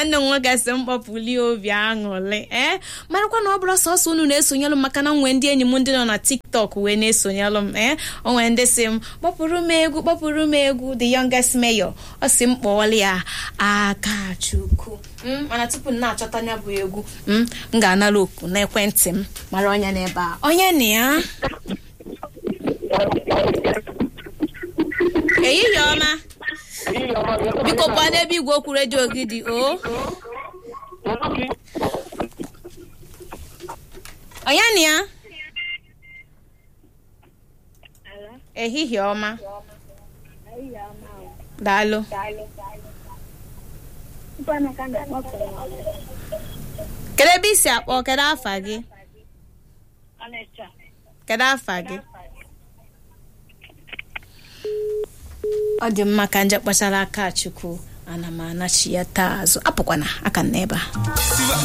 nwanne m nwoke si m kpọpụli obi aṅụrị ee marakwa na ọ bụrụ sọsọ unu na-esonyelụ m maka na nwee ndị enyi m ndị nọ na tiktok wee na-esonyelụ m ee o nwere ndị si m kpọpụrụ m egwu kpọpụrụ m egwu the youngest mayor ọ si m kpọọla ya akachukwu Mm, mana tupu m na-achọta anya bụ egwu mm, m ga-anara oku n'ekwentị m mara onye n'ebe a onye na ya ehihie ọma biko gwa n'ebe igwe okwu redio gị dị o onye na ya ehihie ọma daalụ kedu ebe isi akpọ kedu afa gị kedu afa gị ọ dị mma ka nje kpachara aka chukwu ana m anachi ya taa azụ apụkwana aka m n'ebe a